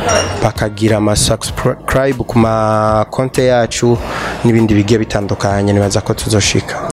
bakagira ama subscribe ku ma konte yacu n'ibindi bigiye bitandukanye nibaza ko tuzoshika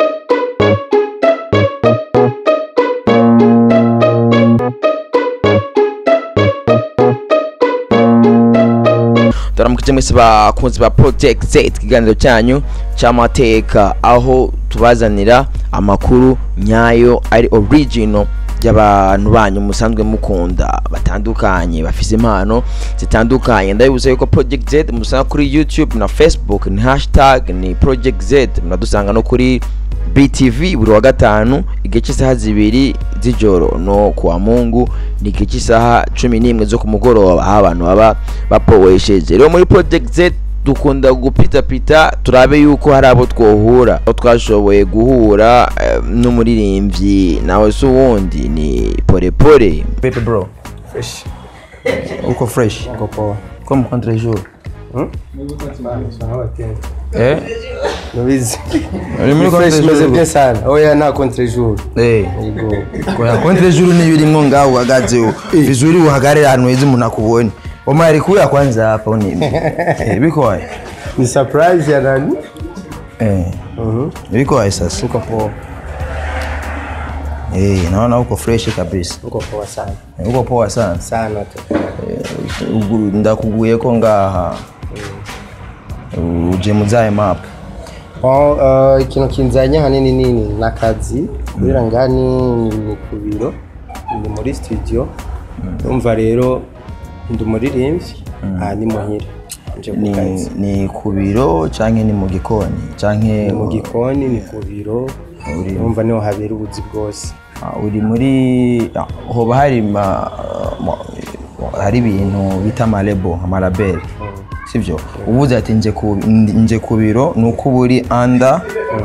turamukije mwese bakunzi ba project z ikiganiro cyanyu cy'amateka aho tubazanira amakuru nyayo ari original y'abantu banyu musanzwe mukunda batandukanye bafise impano zitandukanye ndabibuza yuko project z musanga kuri youtube na facebook ni hashtag ni project z munadusanga no kuri btv buri wa gatanu igihe cy'isaha zibiri z'ijoro no kuwa mungu ni igihe cy'isaha cumi n'imwe zo ku mugoroba aho abantu baba bapowesheje rero muri project z dukunda gupitapita turabe yuko hari abo twohura aho twashoboye guhura eh, n'umuririmbyi nawe se uwundi ni porepore Pepe bro. fresh Uko fresh. uko poa Comme contre jour. Eh? nubizi Uri muri fresh contre meze jour. bien sana oya nta contre jour Eh. yego Kwa contre jour ni yuri ngo ngaho uhagaze. Vizuri uhagarare ahantu heza umuntu akubonye. Omari kuya kwanza hapa uni. Eh biko wapi? ni surprise ya nani Eh. Biko wapi sasa? uko poa Eh, naona uko fresh kabisa. uko poa sana Eh, Uko poa sana. sana tu Eh, ugu- ndakuguye ko ngaha. Uje muzaye map. Bon, uh, ikintu kinzanye ahanini nini ni akazi kubera ngani ni ku biro ni muri studio urumva rero ndi umuririmbyi aha ni muhira nje ku Ni kazi ni ku biro canke ni mu gikoni canke ni mu gikoni ni ku biro urumva niho habera ubuzi bwose Ah, uri muri ah, hoba hari ma, ma, hari ibintu bita amarebo amaraberi sivyo ubuze ati nje ku ndi- nje ku biro ni uko uba uri anda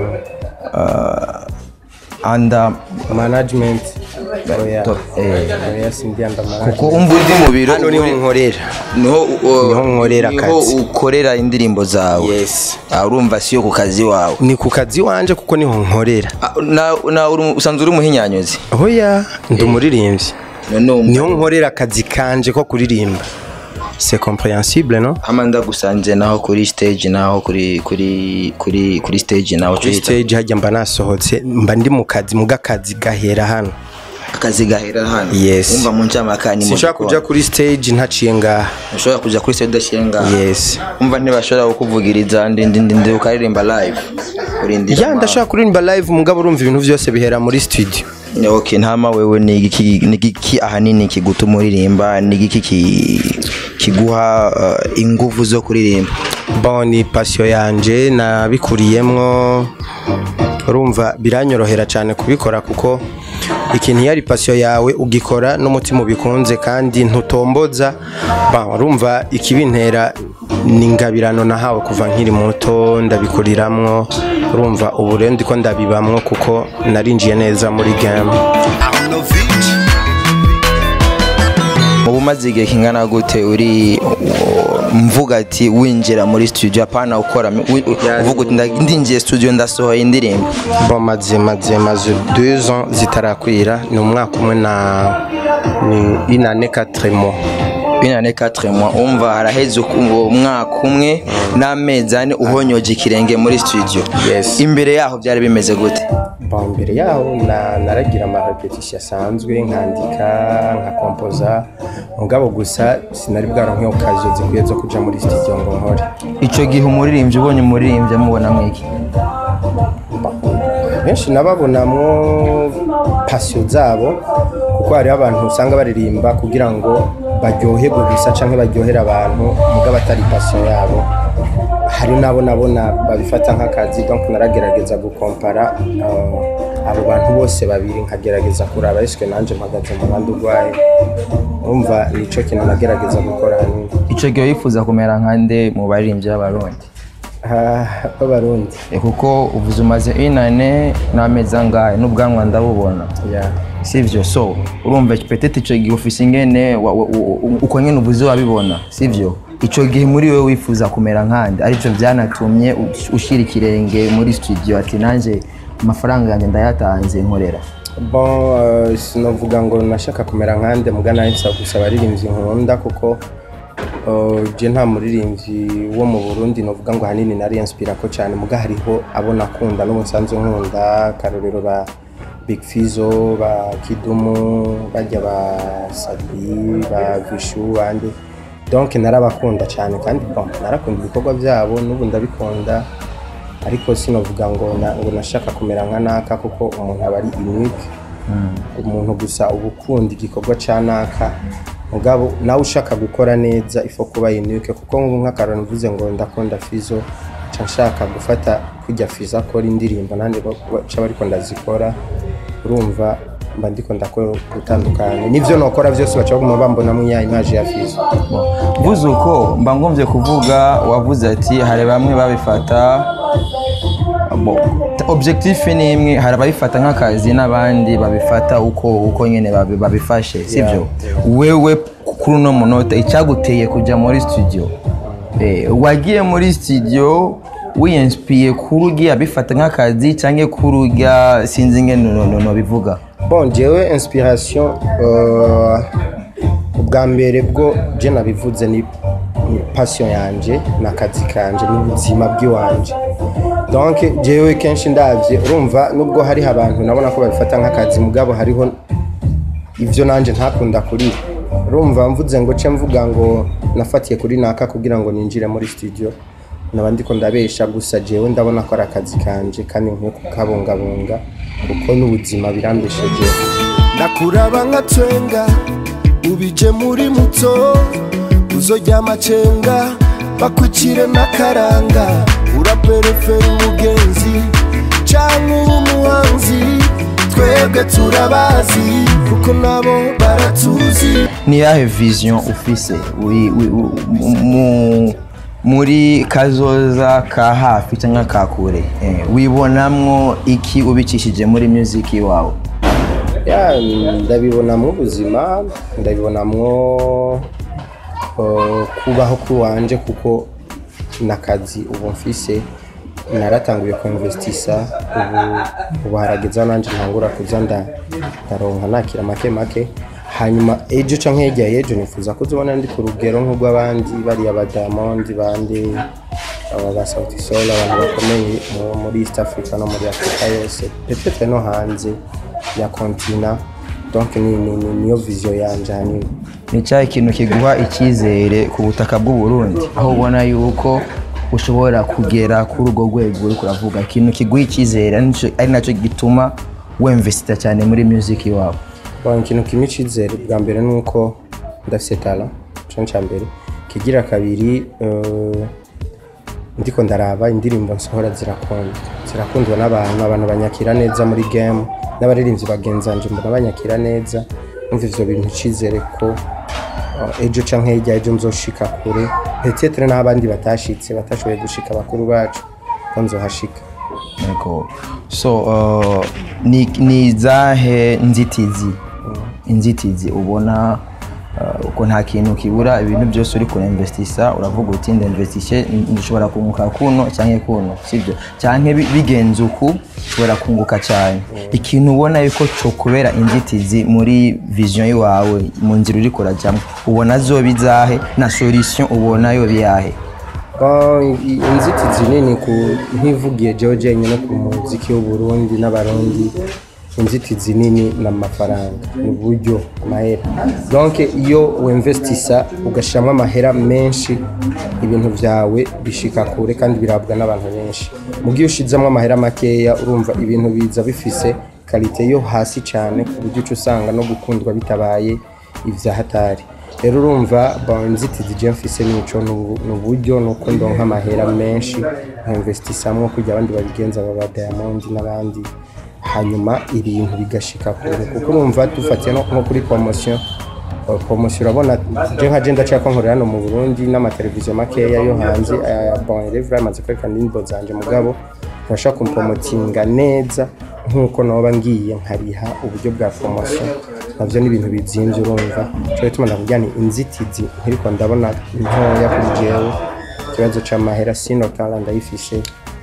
anda management oya to- eh, oya sindi anda management kuko umva uri mu biro hano niho uri- nkorera niho u- Niho nkorera niho akazi. ukorera indirimbo zawe yes Ah, urumva siyo ku kazi wawe ni ku kazi wanje kuko niho nkorera Ah, na, na uri- usanzwe uri umuhinyanyozi oya ndi umuririmbyi none wumva- niho nkorera akazi kanje ko kuririmba c'est compréhensible no hama ndagusanze naho kuri stage naho kuri kuri kuri kuri stage naho kuri twita stage hajya mba nasohotse mba ndi mu kazi muga akazi gahera hano akazi gahera hano Yes. umva mu ncamaka ni mu sinshobora gikoni. kuja kuri stage ntaciye ngaha ushobora kuja kuri stage udashyira yes umva ntibashobora kukuvugiriza ndindi ndindi ukaririmba live urindira ya ndashobora kuririmba live mugabo urumva ibintu byose bihera muri studio ama- okay ntama wewe ni igiki ni igiki ahanini kigutuma uririmba ni igiki ki- kiguha uh, inguvu zo kuririmba bon ni passion yanje nabikuriyemwo urumva biranyorohera cyane kubikora kuko ikintu iyo ari passion yawe ugikora n'umutima ubikunze kandi ntutomboza ba urumva ikibintera ni ingabirano nahawe kuva nkiri muto ndabikuriramwo urumva ubu rero ndiko ndabibamwo kuko narinjiye neza muri game ubu umaze igihe kingana gute uri uh, mvuga ati winjira muri studio apana ukora wi- uvuga uti nda- ndinjiye studio ndasohoye indirimbo bon maze maze maze deux ans zitarakwira ni umwaka umwe na ni une année quatre mois binane 4 mois umva haraheze uku- uwo mwaka umwe n'amezi ane uhonyoje ikirenge muri studio Yes. imbere yaho byari bimeze gute bon mbere yaho na- naragira ama repetition asanzwe nkandika nkakompoza mugabo gusa sinari bwaronke okaziyo zikwiye zo kuja muri studio ngo nkore ico gihe umuririmbyi ubonye umuririmbyi amubona mwiki benshi nababonamwo pasiyo zabo kuko hariho abantu usanga baririmba kugira ngo baryoherwe gusa canke baryohere abantu mugabo atari pasiyo yabo hari nabo nabona babifata nk'akazi donc naragerageza gukompara uh, abo bantu bose babiri nkagerageza kuraba eske nanje mpagaze mu bandi urwaye urumva nico kintu nagerageza gukora hanini ico gihe wifuza kumera nkande mu baririmbyi b'abarundi Ah, b'abarundi Eh, kuko uvuze umaze inane n'amezi angahe n'ubwanwa ndabubona yeah. sivyo so urumva petete ico gihe ufise ingene wa- wa- u- uko nyene uvuze wabibona sivyo ico gihe muri wewe wifuza kumera nkande arivyo vyanatumye ush- ushira ikirenge muri studio ati nanje amafaranga yanjye ndayatanze nkorera bon uh, sinovuga ngo nashaka kumera nkande muga nawe nsaba gusa abaririmbyi nkunda kuko Uh, je nta muririmbyi wo mu Burundi novuga ngo hanini nari inspira ko cyane muga hariho abo nakunda n'ubu nsanzwe nkunda karorero ba Big Fizzo ba Kidumu bajya ba Sabi ba Vishu bande donc narabakunda cyane kandi bon narakunda ibikorwa byabo n'ubu ndabikunda ariko sinovuga ngo na- ngo nashaka kumera nka naka kuko umuntu aba ari unique umuntu gusa uba ukunda igikorwa cya naka mugabo nawe ushaka gukora neza ifo kuba unique kuko nk'ubu nk'akararo mvuze ngo ndakunda fizo nca nshaka gufata kujya fizo akora indirimbo nanjye baca bariko ndazikora urumva mba ndiko ndakora gutandukanye n'ivyo nokora vyose baca baguma bambonamwo ya image ya fizo uvuze uko mba ngombye kuvuga wavuze ati hari bamwe babifata bo, t- objectif ni imwe hari ababifata nk'akazi n'abandi babifata uko uko nyine babi- babifashe sibyo wewe kuri uno munota icyaguteye kujya muri studio eh, wagiye muri studio wiyinspiye kuri ugiye abifata nk'akazi cyangwa kuri ujya sinzi ingene no- no- no bivuga bon jewe inspiration uh, ubwa mbere bwo je nabivuze ni ni passion yanje n'akazi kanje n'ubuzima bw'iwanje donc jewe kenshi ndavye urumva nubwo hariho abantu nabona ko babifata nk'akazi mugabo hariho ivyo nanje ntakunda kuri urumva mvuze ngo ce mvuga ngo nafatiye kuri naka kugira ngo ninjire muri studio naba ndiko ndabesha gusa jewe ndabona ko ari akazi kanje kandi nkwiye kukabungabunga kuko n'ubuzima birambesheje ndakuraba nka twenga ubije muri muto uzojya amacenga bakwicire n'akaranga uraperefera umugenzi cyangwa ube umuhanzi twebwe turabazi kuko nabo baratuzi ni yahe vision ufise wi- wi- wi- mu- muri kazoza ka hafi cyangwa ka kure eh, wibonamwo iki ubicishije muri music wawe ya ndabibonamwo ubuzima ndabibonamwo uh, kubaho kuwanje kuko nakazi ubu mfise naratanguye kuinvestisa ubu ubu harageze aho nanje ntangura kuza nda- ndaronka nakira make make hanyuma ejo canke hirya y'ejo nifuza kuzibona ndi ku rugero nk'urw'abandi bariya ba Diamond bandi aba ba Sauti Sol abantu bakomeye mu- muri East Africa no muri Afrika yose peut-être no hanze ya kontina donc ni, ni, ni, niyo vision yanje hanini ni cyahe ikintu kiguha icyizere ku butaka bw'u Burundi aho ubona yuko ushobora kugera kuri urwo rwego uri kuravuga ikintu kiguha icyizere ari naco- ari nacyo gituma wemvesita cyane muri music wawe Bon, ikintu kimwe icizere bwa mbere ni uko ndafise tala ico ca mbere kigira kabiri eh, ndiko ndaraba indirimbo nsohora zirakundwa zirakundwa n'abantu abantu banyakira neza muri game n'abaririmbyi bagenzanje mbona banyakira neza umva ivyo bintu icizere ko eh, ejo canke hirya ejo nzoshika kure peut-être n'abandi batashitse batashoboye gushika bakuru bacu ko nzohashika Yego. so uh, ni, ni izahe nzitizi inzitizi ubona uh, uko nta kintu kibura ibintu byose uri kurinvestisa uravuga uti ndinvestishe ndishobora kunguka kuno cyangwa kuno sibyo cyangwa bi- bigenze uku ushobora kunguka cyane ikintu ubona yuko cyo kubera inzitizi muri vision yawe mu nzira uri kurajyamo ubona zoba izahe na solution ubona yo biyahe Ah, i- inzitizi nini ku nkivugiye jewe jenyine ku muziki w'uburundi n'abarundi inzitizi nini ni amafaranga ni uburyo amahera donc iyo wemvestisa ugashyiramo amahera menshi ibintu byawe bishika kure kandi birabwa n'abantu benshi mu gihe ushizemo amahera makeya urumva ibintu biza bifise kalite yo hasi cyane ku buryo uca usanga no gukundwa bitabaye ibya hatari rero urumva bon, inzitizi je mfise nico ni ubu- ni uburyo nuko ndonka amahera menshi nkainvestisamwo kugira abandi babigenza baba Diamond n'abandi hanyuma ibintu bigashika kure kuko urumva dufatiye no nko kuri promotion Uh, promotion urabona je nka je ndacako nkorera hano mu Burundi n'amateleviziyo makeya yo hanze aya bon revra amaze kwerekana indirimbo zanje mugabo ntibashaka kumpromotinga neza nk'uko noba ngiye nkariha uburyo bwa promotion navyo ni ibintu bizimvye urumva cyo bituma ndavuga ni inzitizi ntiriko ndabona ntoya kuri jewe ikibazo c'amahera sino kala ndayifishe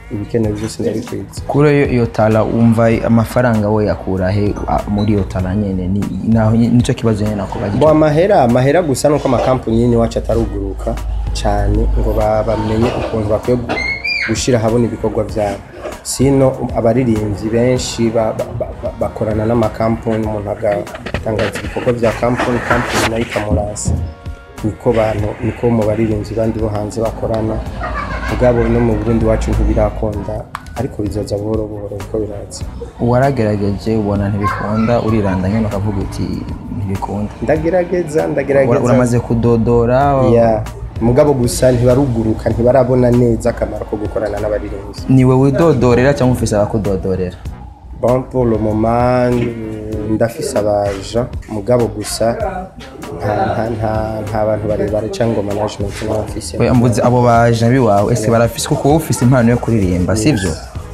ibikenewe byose ndabikwiza kuri iyo iyo tara wumva amafaranga we yakura he a- muri iyo tara nyene ni- naho ny- nicyo kibazo nyene nakubaza bo amahera amahera gusa nuko amakampani yini wacu ataruguruka cyane ngo ba- bamenye ukuntu bakwiye gu- gushyira ahabona ibikorwa byabo sino abaririmbyi benshi ba- ba- ba- ba- bakorana n'amakampani umuntu agatangaza ibikorwa bya kampani kampani nayo ikamurasa niko bantu niko mu baririmbyi bandi bo hanze bakorana ubwabo no mu burundi wacu ntibirakunda ariko bizoza buhoro buhoro kuko biraza waragerageje ubona ntibikunda uriranda nyine ukavuga uti ntibikunda ndagerageza Ura- ndagerageza uramaze kudodora ya mugabo gusa ntibaruguruka ntibarabona neza akamaro ko gukorana n'abaririmbyi niwe widodorera cyangwa ufise abakudodorera bon pour le moment mm, ndafise abaja mugabo gusa nta nta nta nta bantu barebare cyangwa management n'abafise We, mbuze abo baje biwawe ese barafise kuko wowe ufise impano yo kuririmba sivyo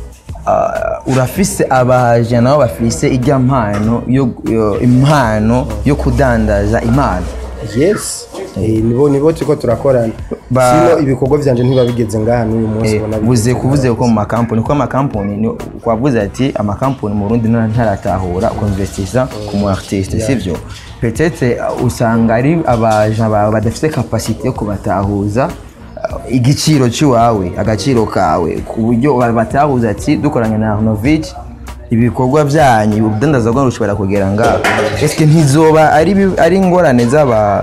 Ah, urafise abaje nabo bafise ijya mpano yo yo- impano yo kudandaza impano yes eh, nibo nibo turiko turakorana Ba- sino ibikorwa vyanje ntibabigeze ngaha n'uyu munsi Eh, ubona buze bigeze kuvuze ngaha. ko mu makampani kuko amakampani ni- wavuze ati amakampani mu Burundi nta- ntaratahura konvestisa ku mu artiste sivyo peut-être uh, usanga ari abaja bawe badafite capacité yo kubatahuza uh, igiciro cy'iwawe agaciro kawe ku buryo batahuza ati dukoranye na Arnovic ibikorwa byanyu ubudandaza bwanyu bushobora kugera ngaho eske ntizoba ari bi- ari ingorane z'aba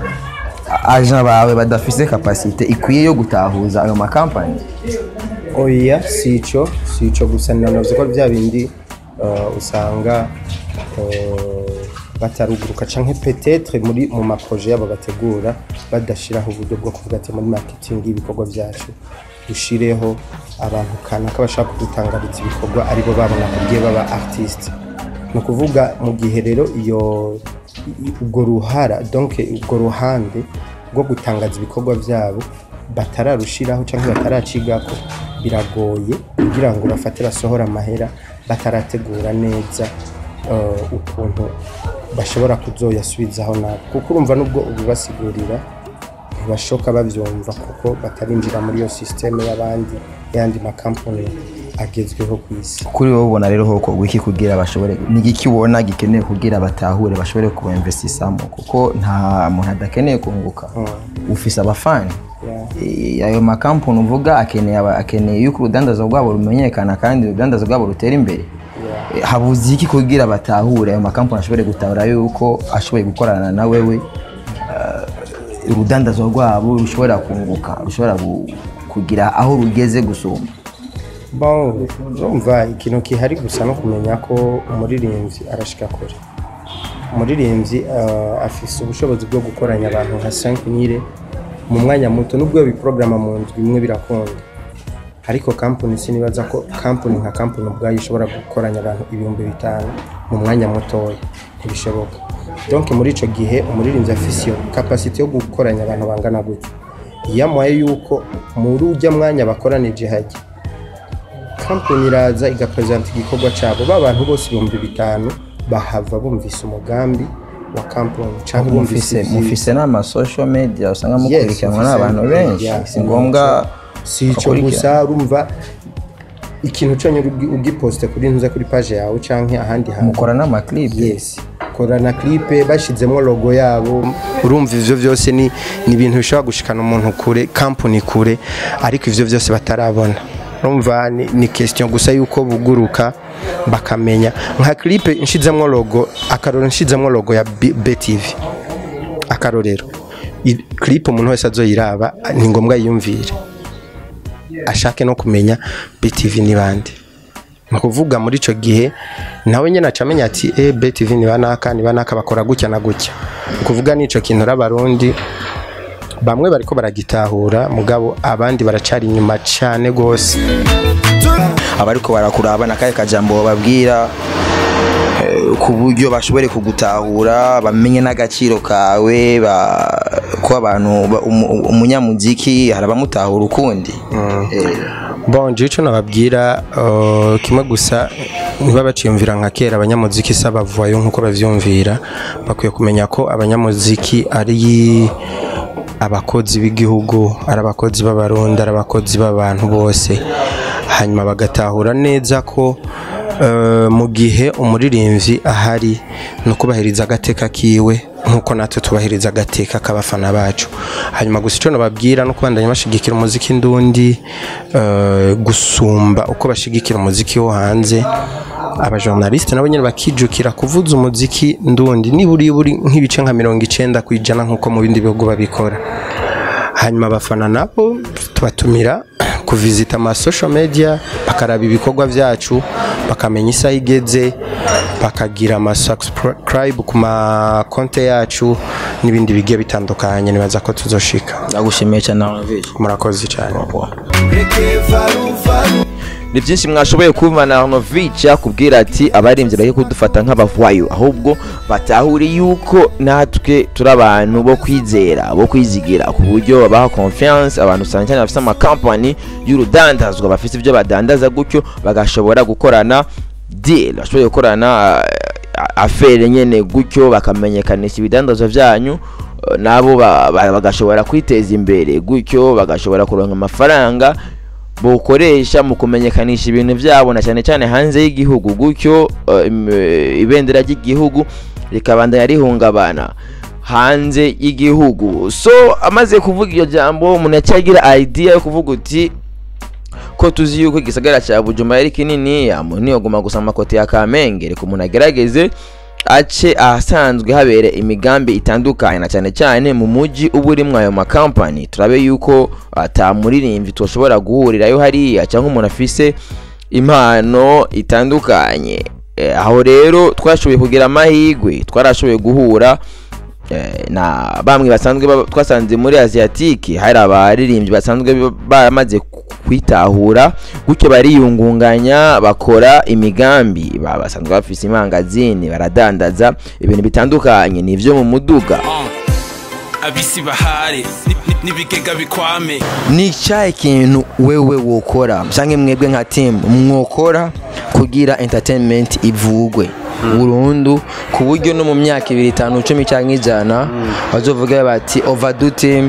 aja bawe badafise capacité ikwiye yo gutahuza ayo makampani oya si ico si ico gusa nanavuze ko bya bindi uh, usanga uh, bataruguruka canke peut-être muri mu maproje yabo bategura badashiraho uburyo bwo kuvuga ati muri marketing y'ibikorwa byacu dushireho abantu kanaka bashaka kudutangariza ibikorwa aribo babona kugiye baba artiste ni ukuvuga mu gihe rero iyo i- ubwo ruhara donc ubwo ruhande rwo gutangaza ibikorwa byabo batararushiraho cyangwa bataracigako biragoye kugira ngo bafate basohore amahera batarategura neza eh, ukuntu bashobora kuzoyasubizaho nabo kuko urumva nubwo ubibasigurira ntibashoka babyumva kuko batarinjira muri iyo sisiteme y'abandi y'andi makampani agezweho ku isi kuri wowe ubona rero hoko wiki kugira bashobore ni igiki ubona gikeneye kugira batahure bashobore kubinvestisamo kuko nta muntu adakeneye kunguka ufise abafani Eh, ayo makampani uvuga akeneye aba- akeneye yuko urudandazo rwabo rumenyekana kandi urudandazo rwabo rutera imbere Eh, habuze iki kugira batahure ayo makampani ashobore gutahura yuko ashoboye gukorana na wewe eh, urudandazo rwabo rushobora kunguka rushobora gu- kugira aho rugeze gusumba bon urumva ikintu gihari gusa no kumenya ko umuririmbyi arashika kure umuririmbyi uh, afise ubushobozi bwo gukoranya abantu nka 5 nyire mu mwanya muto nubwo biporogaramu mu ndwi imwe birakunda ariko kampani sinibaza ko kampani nka kampani ubwayo ishobora gukoranya abantu ibihumbi bitanu mu mwanya mutoya ntibishoboka donc muri ico gihe umuririmbyi afise iyo kapasite yo gukoranya abantu bangana gutyo yamuhaye yuko muri ujya mwanya bakoranije hajya kampani iraza igapresenta igikorwa cyabo ba bantu bose ibihumbi bitanu bahava bumvise umugambi wa kampani cyangwa bumvise mufise ibyiza. mufise n'ama social media usanga Yes, mukurikiranwa mufise n'abantu benshi media, si ngombwa si icyo bakurikirana. gusa urumva ikintu cyonyine ugi- ugiposte kuri ntuza kuri page yawe cyangwa ahandi hantu mukora n'amaklipe yes korana clipe bashyizemo logo yabo urumva ivyo byose ni ni ibintu bishobora gushikana umuntu kure kampani kure ariko ivyo byose batarabona urumva ni, ni question gusa yuko buguruka bakamenya nka clipe nshizemo logo akaroro nshizemo logo ya B- BTV akarorero I- clip umuntu wese azoyiraba ni ngombwa yiyumvire ashake no kumenya BTV ni bande ni ukuvuga muri icyo gihe nawe nyine aca amenya ati e BTV ni banaka ni banaka bakora gutya na gutya ni ukuvuga n'icyo kintu abarundi bamwe bariko baragitahura mugabo abandi baracari inyuma cyane rwose abariko barakuraba nakahe kajambo bababwira eh, ku buryo bashobore kugutahura bamenye n'agaciro kawe ba- ko abantu ba- umu- umunyamuziki hari abamutahura ukundi Eh, bon je ico nababwira uh, kimwe gusa niba baciyumvira nka kera abanyamuziki si abavayo nk'uko bavyumvira bakwiye kumenya ko abanyamuziki ari abakozi b'igihugu ari abakozi b'abarundi ari abakozi b'abantu bose hanyuma bagatahura neza ko eh, mu gihe umuririmbyi ahari ni ukubahiriza agateka kiwe nk'uko natwe tubahiriza agateka k'abafana bacu hanyuma gusa icyo nababwira no kubandanya bashigikira umuziki ndundi eh, gusumba uko bashigikira umuziki wo hanze abajournaliste nabo nyine bakijukira kuvuza umuziki ndundi niburi buri nk'ibice nka mirongo icenda ku ijana nk'uko mu bindi bihugu babikora hanyuma abafana nabo tubatumira kuvizita ama social media bakaraba ibikorwa byacu bakamenya isaha igeze bakagira ama subscribe ku ma konte yacu n'ibindi bigiye bitandukanye nibaza ko tuzoshika ndagushimiye cyane Arnavis murakoze cyane reke varuvaru ni byinshi mwashoboye kumva Arnovic yakubwira ati abaririmbyi bari kudufata nk'abavayo ahubwo batahure yuko natwe turi abantu bo kwizera bo kwizigira ku buryo babaha confiance abantu cyane cyane bafite amakampani y'urudandazwa bafite ibyo badandaza gutyo bagashobora gukorana deal bashoboye gukorana uh, afere nyene gutyo bakamenyekanisha ibidandazwa byanyu uh, nabo ba- ba- bagashobora kwiteza imbere gutyo bagashobora kuronka amafaranga bukoresha mu kumenyekanisha ibintu byabo na cyane cyane hanze y'igihugu gutyo uh, im- eh, ibendera ry'igihugu rikabandanya rihungabana hanze y'igihugu so amaze kuvuga iryo jambo umuntu yacyagira idea yo kuvuga uti ko tuzi yuko igisagara cya Bujumbura ari kinini umuntu ntiyaguma gusa mu makote ya Kamenge reka umuntu agerageze ace ahasanzwe habera imigambi itandukanye na cyane cyane mu mujyi uba urimo ayo makampani turabe yuko atamuririmbyi tushobora guhurirayo hariya cyangwa umuntu afise impano itandukanye Eh, aho rero twashoboye kugira amahirwe twarashoboye guhura eh, na bamwe basanzwe baba- twasanze muri asiatike hari abaririmbyi basanzwe ba- baramaze kwitahura gutyo bariyungunganya bakora imigambi ba- basanzwe bafise imangazini baradandaza ibintu bitandukanye ni ibyo mu muduga abisi bahare ni- ni- n'ibigega bikwame ni cyahe kintu wewe wokora cyangwa mwebwe nka timu mwokora kugira entertainment ivugwe burundu ku buryo no mu myaka ibiri itanu icumi cyangwa ijana bazovuga bati overdue team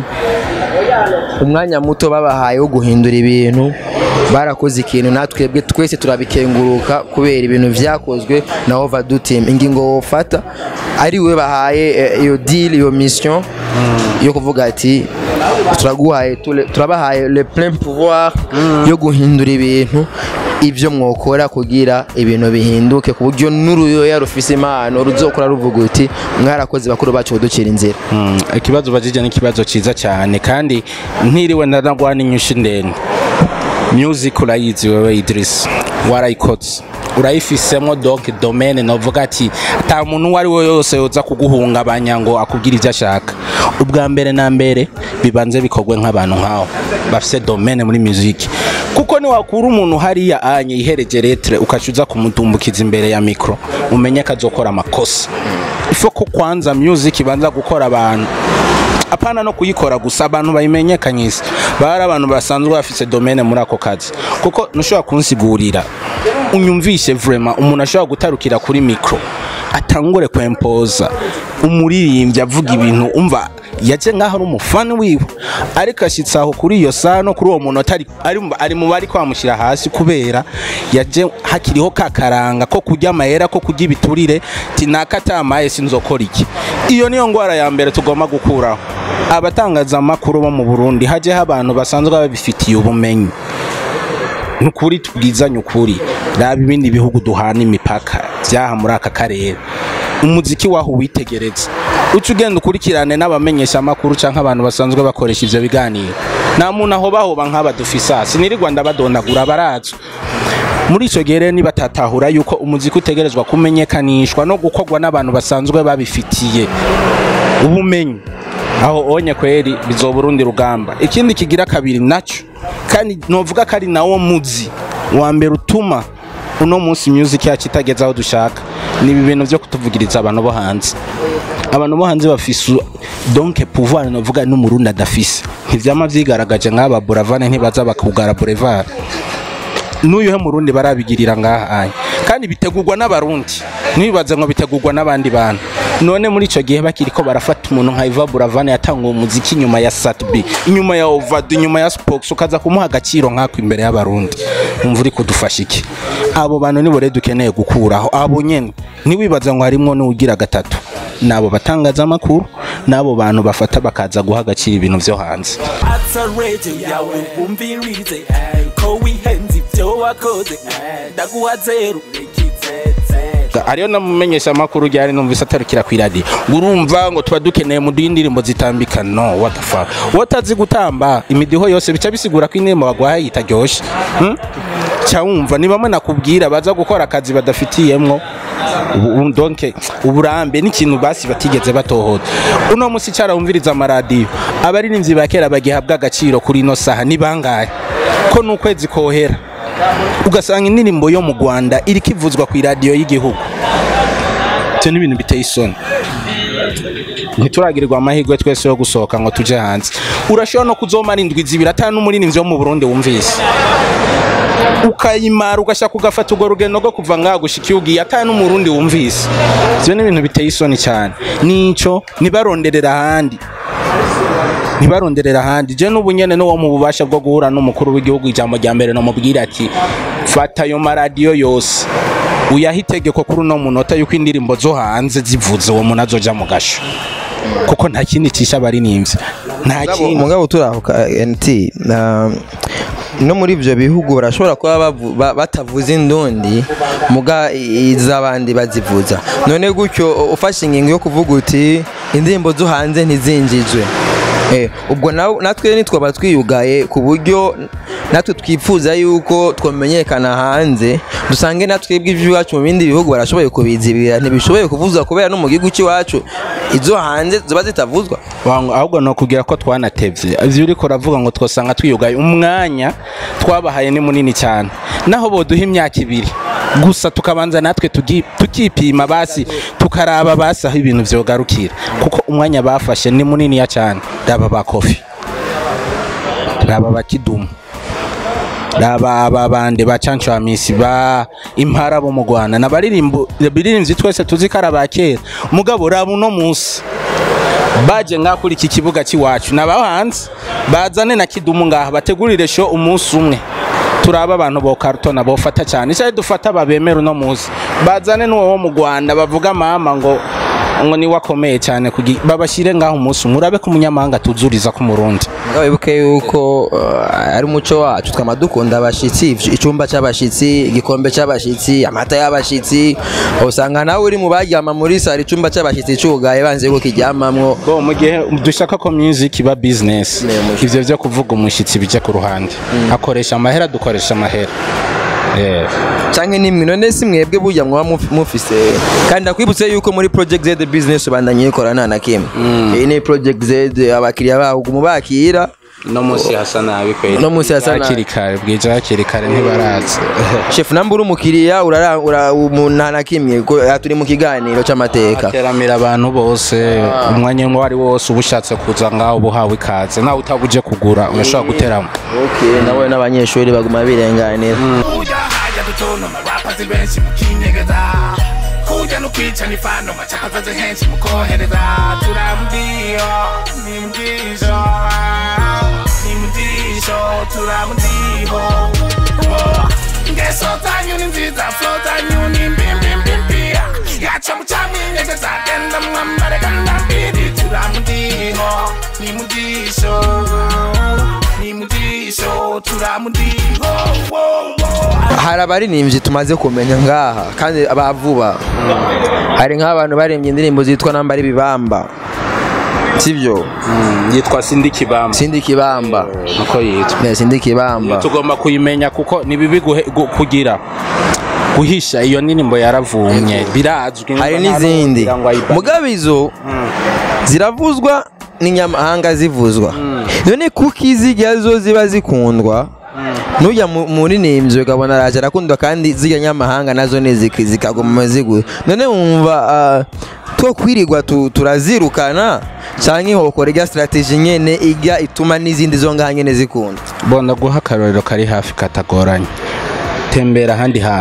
umwanya muto babahaye wo guhindura ibintu barakoze ikintu natwebwe twese turabikenguruka kubera ibintu byakozwe na overdue team ingingo wofata ari we bahaye eh, iyo deal iyo mission yo kuvuga ati turaguhaye tule- turabahaye le plein pouvoir yo guhindura ibintu ibyo mwokora kugira ibintu bihinduke ku buryo n'uruyoya rufise impano ruzokora ruvuga uti mwarakoze bakuru bacu kuducira inzira Mm, ikibazo ubajije ni ikibazo cyiza cyane kandi ntiriwe ndanagwana inyushi ndende music urayizi wewe Idris warayikotse urayifisemo donc domaine novuga ati ata muntu uwo ari we yose yoza kuguhungabanya ngo akubwire ibyo ashaka ubwa mbere na mbere bibanze bikorwe nk'abantu nkaho bafise domaine muri music kuko niwakura umuntu hariya anye ihereje letre ukaca uza kumutumbukiza imbere ya mikro umenye ko azokora amakosa ifo ko kwanza music ibanza gukora abantu apana no kuyikora gusa abantu bayimenyekanyise bari abantu basanzwe bafise domaine muri ako kazi kuko ntushobora kunsigurira unyumvishe vraiment umuntu ashobora gutarukira kuri micro atangure kwempoza umuririmbyi avuga ibintu umva yaje ngaho ari umufani wiwe ariko ashyitse aho kuri iyo saha no kuri uwo muntu atari ari, ari mu bari kwamushyira hasi kubera yaje hakiriho ka karanga ko kurya amahera ko kurya ibiturire tinaka atamaye sinzokora iki iyo niyo ngwara ya mbere tugomba gukuraho abatangazamakuru bo mu burundi hajyeho abantu basanzwe babifitiye ubumenyi nukuri tubwizanye ukuri raba ibindi bihugu duhana imipaka byaha muri aka karere umuziki waho witegereza uca ugenda ukurikirane n'abamenyesha amakuru cyangwa abantu basanzwe bakoresha ivyo biganiro nta muntu aho bahoba nk'aba dufisa sinirirwa ndabadondagura barazwi muri icyo gihe rero nibatatahura yuko umuziki utegerezwa kumenyekanishwa no gukorwa n'abantu basanzwe babifitiye ubumenyi aho onye kweri bizoba urundi rugamba ikindi kigira kabiri nacyo kandi novuga ko ari nawo muzi wa mbere utuma uno munsi music yacu itageze aho dushaka ni ibi bintu byo kutuvugiriza abantu bo hanze abantu bo hanze bafise donc pouvoir novuga n'umurundi adafise ntivyama vyigaragaje nk'aba buravane ntibaza bakugara boulevard n'uyu he murundi barabigirira ngaha aya kandi bitegurwa n'abarundi ntibibaze ngo bitegurwa n'abandi bantu none muri ico gihe bakiri ko barafata umuntu nka Iva Buravane yatanga umuziki inyuma ya Satbi inyuma ya Ovado inyuma ya Spox ukaza kumuha agaciro nkako imbere y'abarundi umva uri kudufasha iki abo bantu nibo rero dukeneye gukuraho abo nyene ntiwibaza ngo harimwo n'ugira gatatu nabo batangazamakuru n'abo bantu bafata bakaza guha agaciro ibintu vyo hanze atsa radio yawe umvirize eh, ko wihenze ibyo wakoze eh, ndaguha zeru ikizeze ariyo namumenyesha amakuru ryari numvise atarukira ku iradiyo ngo urumva ngo tuba dukeneye mu duhe indirimbo zitambika no what the fuck watazi gutamba imidiho yose bica bisigura ko indirimbo bagwaye itaryoshe hmm? cya wumva ni bamwe nakubwira baza gukora akazi badafitiyemwo ubu- donc uburambe n'ikintu basi batigeze batohoza uno musi carawumviriza amaradiyo abaririmbyi ba kera bagihabwa agaciro kuri ino saha ni bangahe ko n'ukwezi kohera ugasanga indirimbo yo mu rwanda iri kivuzwa ku iradiyo y'igihugu ibyo ni ibintu biteye isoni ntituragirirwa amahirwe twese yo gusohoka ngo tuje hanze urashobora no kuzomara indwi zibiri atanu n'umuririmbyi wo mu burundi wumvise ukayimara ugashaka ugafata urwo rugendo rwo kuva ngaha gushika iyo ugiye atanu n'umurundi wumvise ibyo ni ibintu biteye isoni cyane nico ntibaronderera ahandi ntibaronderera ahandi je n'ubu nyene n'uwo mu bubasha bwo guhura n'umukuru w'igihugu ijambo rya mbere namubwira ati fata ayo maradiyo yose uyaha itegeko kuri uno munota yuko indirimbo zo hanze zivuze uwo muntu azoja mu gasho kuko nta kindi cisha abaririmbyi nta kindi mugabo turahuka NT na- no muri ibyo bihugu barashobora kuba bavu- ba- batavuza indundi muga i- iz'abandi bazivuza none gutyo ufashe ingingo yo kuvuga uti indirimbo zo hanze ntizinjijwe Eh, ubwo na- natwe nitwaba twiyugaye ku buryo natwe twifuza yuko twamenyekana hanze dusange natwe iby'iwacu mu bindi bihugu barashoboye kubizibira ntibishoboye kuvuzwa kubera no mu gihugu cy'iwacu izo hanze ziba zitavuzwa Wangu- ahubwo ni ukubwira ko twanatevye ivyo uriko uravuga ngo twosanga twiyugaye umwanya twabahaye ni munini cyane naho boduha imyaka ibiri gusa tukabanza natwe tugi- tukipima basi tukaraba basi aho ibintu vyogarukira kuko umwanya bafashe ni muniniya cyane raba ba kofi raba ba kidumu raba aba bande ba cancamisi ba impara bo mu rwanda nabaririmbo biririmvyi twese tuzi ko ari aba kera mugabo raba uno munsi baje ngaha kuri iki kibuga cy'iwacu naba hanze bazane na kidumu ngaha bategurire show umunsi umwe turaba abantu bo karutona bofata cyane icyo dufata babemera uno munsi bazane n'uwo wo mu rwanda bavuga mama ngo ngo niwe akomeye cyane kugi- babashyire ngaho umunsi umwe urabe ko umunyamahanga tuzuriza ko umurundi Mugabo wibuke yuko uh, ari umuco wacu twama dukunda abashitsi ivy- icyumba cy'abashitsi igikombe cy'abashitsi amata y'abashitsi usanga nawe uri mu baryama muri sare icyumba cy'abashitsi cyugaye banze ko kiryamamwo bo mu gihe dushaka ko music iba business ivyo byo kuvuga umushyitsi bijya ku ruhande akoresha amahera dukoresha amahera Yeah. canke nimwe none si mwebwe burya mwaba muf- mufise kandi ndakwibutse yuko muri project Z business bandanye ikora nta na kimwe iyi ni project Z abakiriya baho mubakira no munsi hasa nabi kweli No munsi hasa nabi. hakiri kare bwije hakiri kare ntibaraza chef namba uri umukiriya urara ura- umu- nta na kimwe ko- aha turi mu kiganiro c'amateka teramira abantu bose umwanya uwo ari wo wose uba ushatse kuza ngaho uba uhawe ikaze nawe utabuje kugura urashobora guteramo okay nawe n'abanyeshuri baguma birenganira kuja haja dutono marapazi benshi mukinyegeza kuja no kwica nifano macapaza ze henshi mukohereza turamdiyo nimdisho nimdisho turamudiho Oh, ngeso zanyu ni nziza flo zanyu ni mbimbimbimbiya yaca mucamwinyegeza genda mwambare kandambiri turamudiho nimudisho nimudisho turamudiho wo, wo. hari abaririmbyi tumaze kumenya ngaha kandi abavuba hari nk'abantu baririmbye indirimbo zitwa namba ari bibamba sibyo yitwa sindi kibamba sindi kibamba nuko yitwa Eh, sindi kibamba tugomba kuyimenya kuko ni bibi guhe- gu- kugira guhisha iyo ndirimbo yaravumye birazwi hari nta n'izindi n'ugira ngo ayibane. mugabo izo ziravuzwa n'inyamahanga zivuzwa none kuko iziga zo ziba zikundwa nujya mu- muri nimvyo ukabona araje arakundwa kandi zirya nyamahanga nazo ni ziki- zikaguma zigura none wumva ah, two kwirirwa tu- turazirukana canke hokora irya strategy nyene ijya ituma n'izindi zo ngaha nyene zikunda bonda guha akarorero kari hafi katagoranye tembera ahandi hantu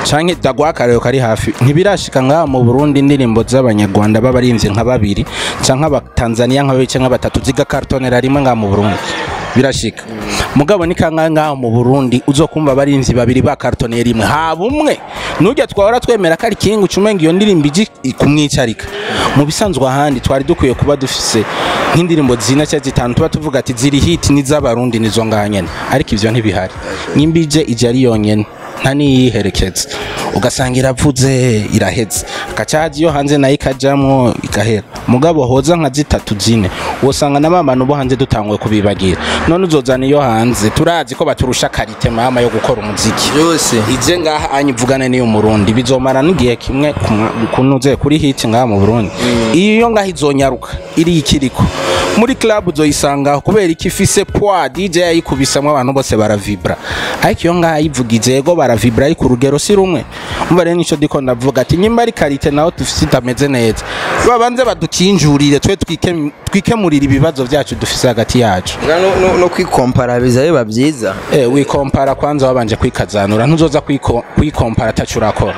canke dagwa akarero kari hafi ntibirashika ngaha mu Burundi indirimbo z'abanyarwanda b'abarimvyi nka babiri canke abatanzania nka babiri canke batatu zigakartonera rimwe ngaha mu Burundi birashika mugabo ni kangahe ngaha mu Burundi uzokumva abarimvyi babiri bakartoneye rimwe haba umwe nurya twahora twemera ko ari kingu cumenga iyo ndirimbo iji kumwicarika mu bisanzwe ahandi twari dukwiye kuba dufise nk'indirimbo zina cyangwa zitanu tuba tuvuga ati ziri hit n'iz'abarundi nizo ngaha nyene ariko ivyo ntibihari nyimbije ije ari yonyene nta niyiherekeza ugasanga iravuze iraheze gacaje iyo hanze nayo ikajamwo igahera mugabo hoza nka zitatu zine wosanga na mamana bo hanze dutanguye kubibagira none uzozana iyo hanze turazi ko baturusha karite mama yo gukora umuziki byose ije ngaha anyivugane n'iyo murundi bizomara n'igihe kimwe kunuze kuri hit ngaha mu Burundi iyo ngaha izonyaruka iri ikiriko muri club uzoyisanga kubera iki ifise poids DJ yayikubisamwe abantu bose baravibra ariko iyo ngaha yivugije yego baravibra ariko urugero si rumwe umva rero nico diko ndavuga ati nyimba ari karite naho dufise itameze neza babanze badukinjurire twe twike- twikemurire ibibazo byacu dufise hagati yacu no, no, no kwikompara biza biba byiza eh wikompara kwanza wabanje kwikazanura ntuzoza kwiko- kwikompara atacu urakora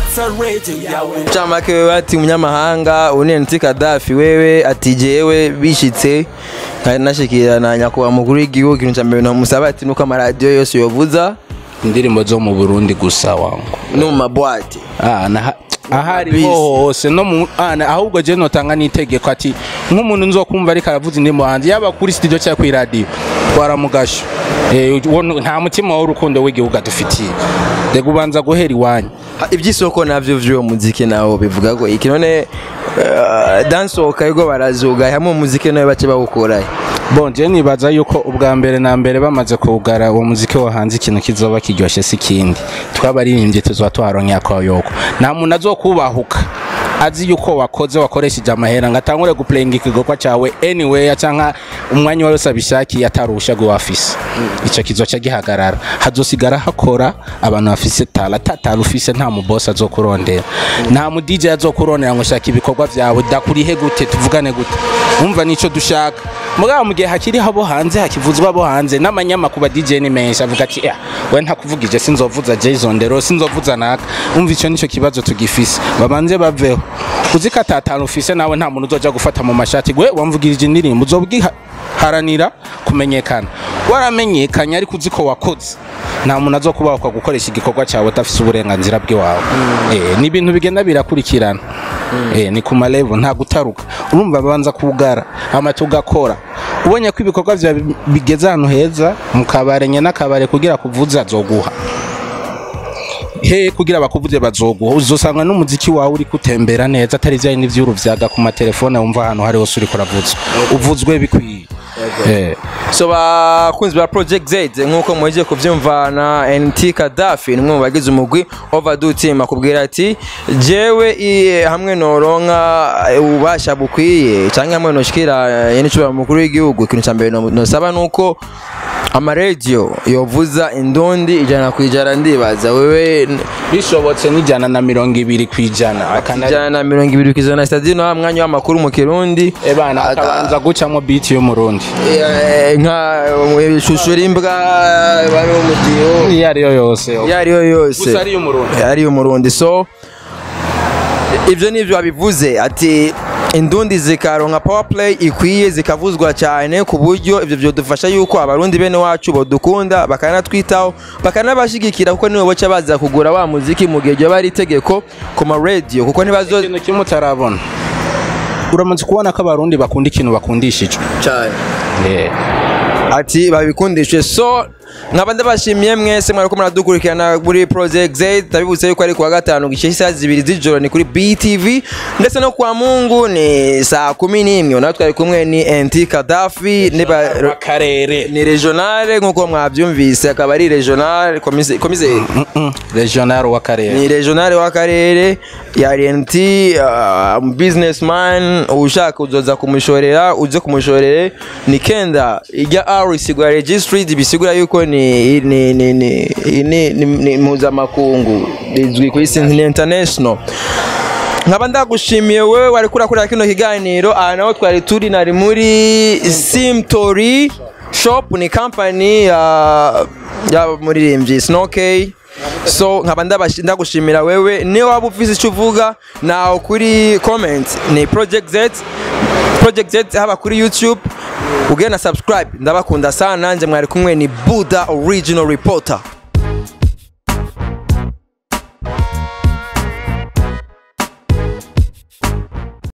Chamake wewe ati umunyamahanga unenti Kadafi wewe ati jewe bishitse kandi nashikira na nyakubahwa mukuru w'igihugu ikintu cya mbere namusaba ati nuko amaradiyo yose yovuza indirimbo zo mu Burundi gusa wangu no mu mabwate Ah, na ahari Bisi. hose no mu ah, na- ahubwo je notanga n'itegeko ati nk'umuntu nzokumva ariko aravuza indirimbo hanze yaba kuri studio cyangwa kuri radio twaramugasho eh uwo- nta mutima w'urukundo w'igihugu adufitiye rega ubanza guhera iwanyu Ha, iby'isoko navyo vy'uwo muziki nawo bivuga ko iki none uh, dansohoka yugo barazuga hamwe umuziki nawe bace bawukorayo bon je nibaza yuko ubwa mbere na mbere bamaze kuwugara uwo muziki wo hanze ikintu kizoba kiryoshye si ikindi twabaririmbye tuzoba twaronkeye akoyoko nta muntu azokubahuka azi yuko wakoze wakoresheje amahera ngo atangure guplayinga ikigoka cyawe anywhere cyangwa umwanya wose abishakiye atarusha go afise icyo kizoca gihagarara hazosigara hakora abantu bafise tala tatala ufise nta mubosi azokurondera nta mu DJ azokurondera ngo shaka ibikorwa byawe dakurihe gute tuvugane gute umva nico dushaka mugabo mu gihe hakiri habo hanze hakivuzwa abo hanze n'amanyamakuru DJ ni menshi avuga ati "Eh, we ntakuvugije sinzovuza Jason Dero sinzovuza naka umva ico nico kibazo tugifise babanze baveho uziko atatanu ufise nawe nta muntu uzoja gufata mu mashati gwe wamvugirije indirimbo uzobwiharanira kumenyekana waramenyekanye ariko uziko wakoze nta muntu azokubahwa gukoresha igikorwa cyawe udafise uburenganzira bw'iwawe eh, ni ibintu bigenda birakurikirana eh, ni ku malevo nta gutaruka urumva babanza kugara hama tugakora ubonye ko ibikorwa vyawe bi- bigeze ahantu heza mu kabare nye n'akabare kugira kuvuza azoguha he kugira bakuvuze bazoguha uzosanga n'umuziki wawe uri kutembera neza atari vya bindi vy'uruvyaga ku matelefone wumva ahantu hari hose uriko uravuzwa uvuzwe bikwiye eh. so bakunzi ba project z nk'uko muhejeje kuvyumva na nt kadafi ni umwe mu bagize umugwi overdue team akubwira ati jewe i- hamwe noronka eh, ububasha bukwiye cyangwa hamwe noshikira yenicubahiro mukuru w'igihugu ikintu cya mbere no- nosaba nuko amaradiyo yovuza indundi ijana ku ijana ndibaza wewe n- bishobotse n'ijana na mirongo ibiri ku ijana akana ijana na mirongo ibiri ku ijana sitade no mwanya w'amakuru mu kirundi ebana akabanza gucamo biti y'umurundi Eh, nka eh, ishusho rimbwa bari umudiho iyo ariyo yose iyo ariyo yose gusa ari umurundi ari umurundi so ibyo nibyo wabivuze ati indundi zikaronka power play ikwiye zikavuzwa cyane ku buryo ibyo byadufasha yuko abarundi bene wacu badukunda bakanatwitaho bakanabashigikira kuko nibo baca baza kugura wa muziki mu gihe ryaba ari itegeko ku ma radio kuko ntibazo ikintu kimwe utarabona uramaze kubona ko abarundi bakunda ikintu bakundishijwe cyane Eh. ati babikundishe so nkaba ndabashimiye mwese mwariko muradukurikirana muri project z ndabibutsa yuko ari kuwa gatanu gishe isaha zibiri z'ijoro ni kuri btv ndetse no kwa mungu ni saa kumi n'imwe nawe twari kumwe ni nt kadafi niba akarere ni regionale nk'uko mwabyumvise akaba ari regionale komise komise- regional w'akarere ni regionale w'akarere ya RNT uh, businessman ushaka uzoza kumushorera uje kumushorere ni kenda ijya R isigura registered bisigura yuko ni ni ni ni ni, ni, ni mpuzamakungu rizwi ku isi ni international nkaba ndagushimiye wewe wari kurakurira kino kiganiro aha naho twari turi nari muri simtori shop ni company ya y'abamuririmbyi snokey so nkaba ndabashi- ndagushimira wewe niyo waba ufise icyo uvuga nawe kuri comment ni project z project z haba kuri youtube ugenda subscribe ndabakunda sana nanjye mwari kumwe ni buda original reporter